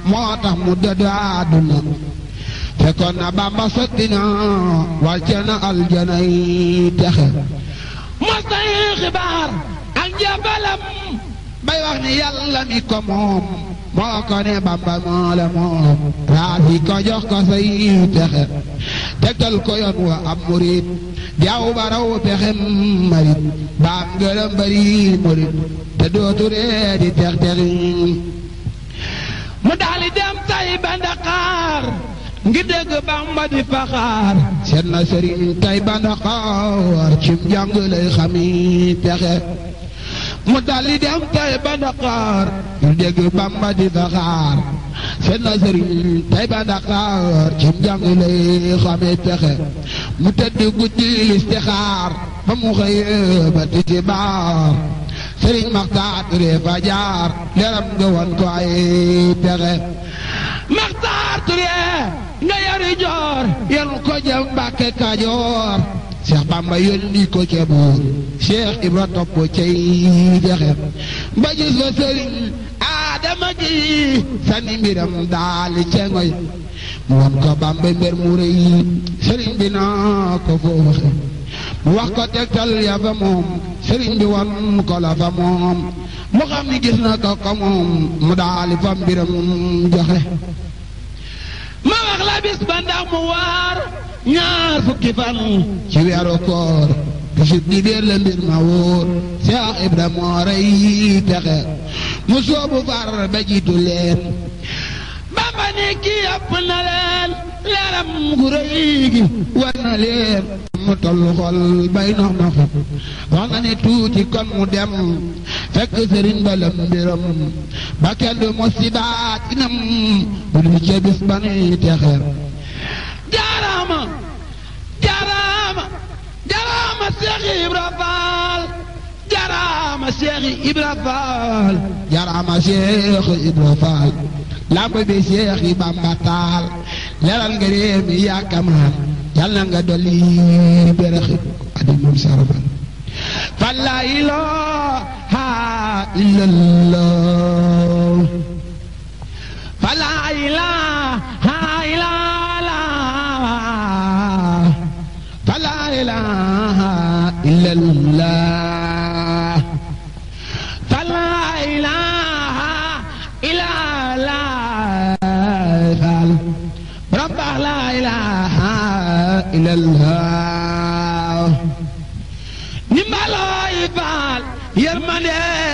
moo tax mu dëddu àdduna fekkoon na bamba sotti na wàcce na aljana yi texe mos na yi xibaar ak njëbalam bay wax ni yàlla mi ko moom moo ko ne bamba moo la moom raasi ko jox ko say texe tegtal ko yoon wa am murit jaaw ba raw pexem marit baam ngërëm bari murit te dootu ree di tex texi mu daali dem tay ba Ndakaar ngi dégg Bamba di faxaar seet na sëriñ tay ba Ndakaar cim jàng lay xami texe mu daali dem tay ba Ndakaar ngi dégg Bamba di faxaar seet na sëriñ tay ba Ndakaar cim jàng lay xami texe mu tëdd guddi listixaar ba mu xëyee ba tisbaar sëriñ Maxtaar Ture fa jaar leeram nga won ko ay pexe Maxtaar Ture nga yari joor yenu ko jëm Mbàkke Kajoor Cheikh Bamba yónni ko ca buur Cheikh Ibra topp cay jaxe ba gis fa sëriñ Adama gi sani mbiram daali cengoy mu won ko Bamba mbir mu rëy sëriñ bi naa ko foofu mu wax ko tegtal ya fa moom sëriñ bi wan ko la fa moom mu xam ni gis na ko ko moom mu daali fa mbiram joxe ma wax la bis ba ndax mu waar ñaar fukki fan ci weeru koor bisub di déer la mbir ma wóor Seex Ibra moo rey texe mu soobu far ba jiitu leen Bamba ne kii ëpp na leen leeram gu rëy gi war na leen mu tollu xol bay nox noxi wax na ne tuuti kon mu dem fekk sëriñ ba lam mbiram ba kenn du musibaat inam bu dul ca bis ba nuy texe jaaraama jaaraama jaaraama Seex Ibra Faal jaaraama Seex Ibra Faal jaaraama Seex Ibra Faal lamb bi Seex yi Bamba taal leral nga réew mi yaakamaan yàlla nga dolli beraxi adi moom sarafal fa la ilaha illallah fa la ilaha illallah fa la ilaha illallah fa la ilaha illallah rabba la ilaha illallah